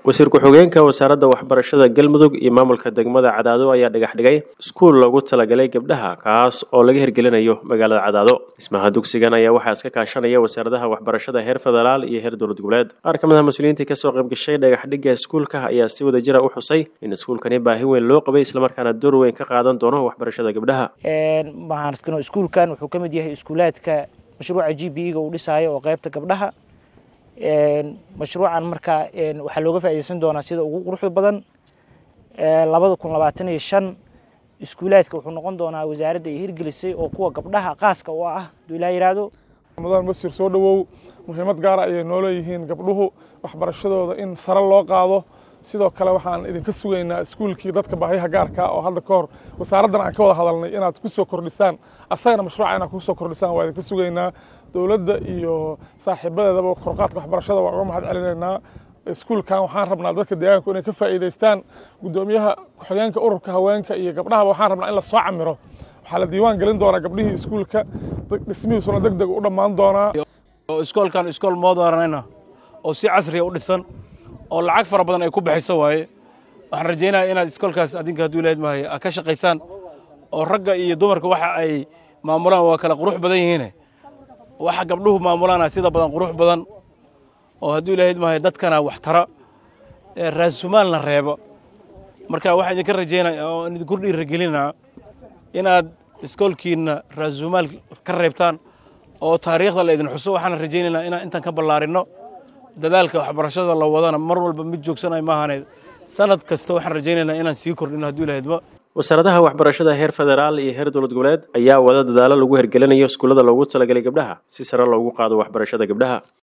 wasiir ku-xigeenka wasaaradda waxbarashada galmudug iyo maamulka degmada cadaado ayaa dhagax dhigay iskuul loogu talagalay gabdhaha kaas oo laga hirgelinayo magaalada cadaado dhismaha dugsigan ayaa waxaa iska kaashanaya wasaaradaha waxbarashada heer federaal iyo heer dowlad goboleed qaar ka mid ah mas-uuliyiintii kasoo qayb gashay dhagax dhigga iskuulka ayaa si wada jira u xusay in iskuulkani baahi weyn loo qabay islamarkaana door weyn ka qaadan doono waxbarashada gabdhaha iskuulkan wuxuu ka mid yahay iskuulaadka mashruuca g b e ga uu dhisaayo oo qaybta gabdhaha mashruucan markaa waxaa looga faaideysan doonaa sida ugu quruxda badan labada kun labaatan iyo shan iskuulaadka wuxuu noqon doonaa wasaaradda ay hirgelisay oo kuwa gabdhaha qaaska u ah haduu ilaa yihahdo ramadan basir soo dhowow muhiimad gaara ayay nooleeyihiin gabdhuhu waxbarashadooda in sare loo qaado sidoo kale waxaan idinka sugaynaa iskuulkii dadka baahiyaha gaarka oo hadda ka hor wasaaraddan aan ka wada hadalnay inaad ku soo kordhisaan asagana mashruuca inaad ku soo kordhisaan waa idinka sugaynaa dowladda iyo saaxiibadeedaba korqaadka waxbarashada waa uga mahad celinaynaa iskuulkan waxaan rabnaa dadka deegaanku inay ka faa'iidaystaan guddoomiyaha ku-xigeenka ururka haweenka iyo gabdhahaba waxaan rabnaa in la soo camiro waxaa la diiwaan gelin doonaa gabdhihii iskuulka dhismihiisuna deg deg u dhammaan doonaa iskoolkan iskool moodaranayna oo si casriya u dhisan oo lacag fara badan ay ku bixiso waaye waxaan rajaynaya inaad iskoolkaas adinka hadduu ilahayd mahay aad ka shaqaysaan oo ragga iyo dumarka waxa ay maamulaan waa kala qurux badan yihiine waxa gabdhuhu maamulaana sida badan qurux badan oo hadduu ilahayd mahay dadkana wax tara raasumaalna reebo marka waxaan idinka rajaynaya oo idinku dhiiragelinaa inaad iskoolkiinna raasumaal ka reebtaan oo taariikhda la idin xuso waxaan rajaynaynaa inaan intaan ka ballaarinno dadaalka waxbarashada la wadana mar walba mid joogsanay maahane sanad kasta waxaan rajaynaynaa inaan sii kordhino hadduu ilahaydma wasaaradaha waxbarashada heer federaal iyo heer dowlad goboleed ayaa wada dadaalo lagu hirgelinayo iskuullada loogu talagalay gabdhaha si sare loogu qaado waxbarashada gabdhaha